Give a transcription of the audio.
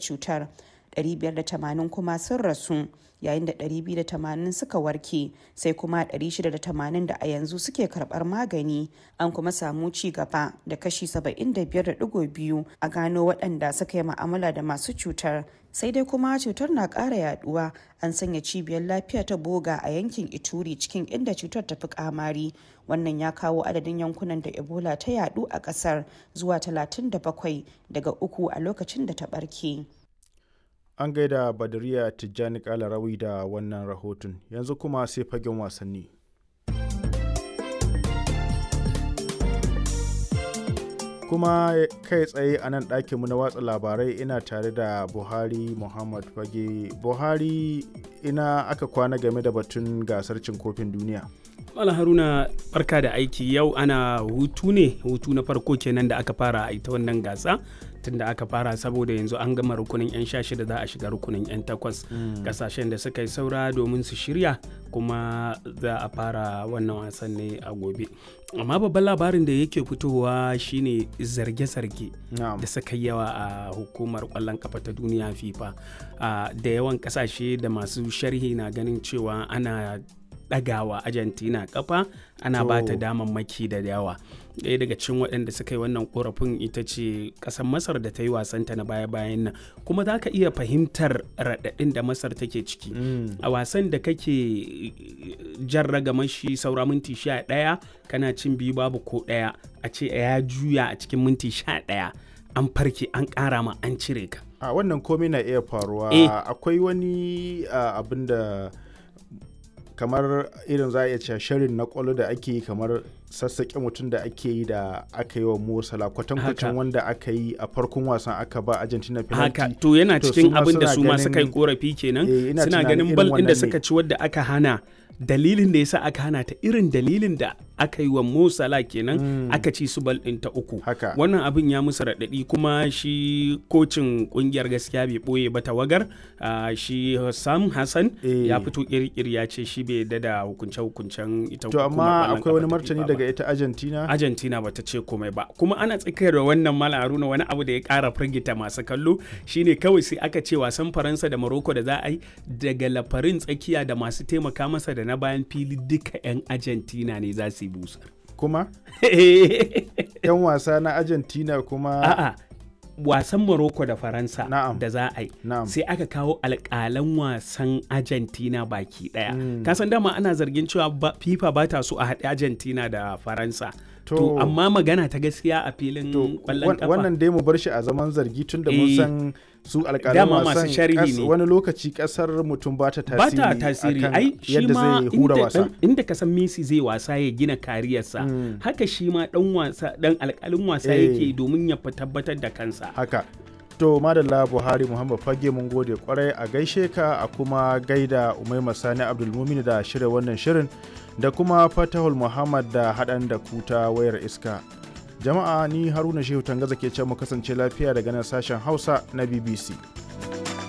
cutar 580 kuma sun rasu yayin da 280 suka warke sai kuma 680 da a yanzu suke karbar magani an kuma samu ci gaba da kashi 75.2 a gano waɗanda suka yi ma'amala da masu cutar sai dai kuma cutar na ƙara yaduwa an sanya cibiyar lafiya ta boga a yankin ituri cikin inda cutar ta fi kamari wannan ya kawo adadin yankunan da ebola ta yadu a ƙasar zuwa 37 daga uku a lokacin da ta ɓarke. an gaida badariya tijjani kalarawi da wannan rahoton yanzu kuma sai fagen wasanni kuma kai tsaye a nan ɗakinmu na watsa labarai ina tare da buhari muhammad fage buhari ina aka kwana game da batun gasar cin kofin duniya Mala Haruna barka da aiki yau ana hutu ne hutu na farko kenan da aka fara a ita wannan gasa tunda aka fara saboda yanzu an gama rukunin 'yan sha shida za a shiga rukunin 'yan takwas kasashen da suka yi saura domin su shirya kuma za a fara wannan wasan ne a gobe amma babban labarin da yake fitowa shine zarge-zarge da suka yawa a hukumar kwallon kafa ta duniya fifa da yawan kasashe da masu sharhi na ganin cewa ana ɗagawa argentina kafa ana ba ta damammaki da yawa ɗaya daga cikin waɗanda suka yi wannan korafin ita ce ƙasar masar da ta yi wasanta na baya-bayan nan kuma za ka iya fahimtar raɗaɗin da masar take ciki a wasan da kake jan ragaman shi saura minti sha ɗaya kana cin biyu babu ko ɗaya a ce ya juya a cikin minti sha ɗaya an farke an ƙara ma an cire ka a wannan komai na iya faruwa akwai wani abin da kamar irin za a iya cewa shirin na kwallo da ake yi kamar sassaƙe mutum da ake yi da aka yi wa Mosala kwatankwacin wanda aka yi a farkon wasan aka ba Argentina penalty. Haka to yana cikin abin da su ma suka yi korafi kenan suna ganin bal ɗin da suka ci wadda aka hana dalilin da yasa aka hana ta irin dalilin da aka yi wa Mo Salah kenan mm. aka ci su bal ɗin ta uku. Wannan abin ya musu raɗaɗi kuma shi kocin ƙungiyar gaskiya bai ɓoye ba tawagar uh, shi Sam Hassan e. ya fito ƙirƙir ya ce shi bai yadda da hukunce-hukuncen ita To amma akwai wani martani daga ita Argentina? Argentina bata ce komai ba. Kuma ana tsakiyar da wannan Mala Haruna wani abu da ya ƙara firgita masu kallo shine kawai sai aka ce wasan Faransa da Morocco da za a yi daga lafarin tsakiya da masu taimaka masa da na bayan fili duka 'yan Argentina ne za su yi busar. Kuma? 'Yan wasa na Argentina kuma? A'a. wasan Morocco da Faransa da za a yi sai aka kawo alƙalan wasan Argentina baki ɗaya. Mm. Kasan dama ana zargin cewa FIFA ba ta so a haɗe Argentina da Faransa. To, amma magana ta gaskiya a filin ƙwallon kafa. Wannan dai mu bar shi a zaman zargi tun da mun san su alƙalan wasan sharhi wani lokaci ƙasar mutum ba ta tasiri ba ta tasiri ai shi ma wasa. inda ka san Messi zai wasa ya gina kariyarsa mm. haka shi ma dan wasa dan alƙalin wasa yake domin ya tabbatar da kansa haka to madalla buhari muhammad fage mun gode kwarai a gaishe ka a kuma gaida umaima sani abdulmumin da shirya wannan shirin da kuma fatahul muhammad da haɗan da kuta wayar iska jama'a ni haruna shehu tangaza ke ce mu kasance lafiya daga nan sashen hausa na bbc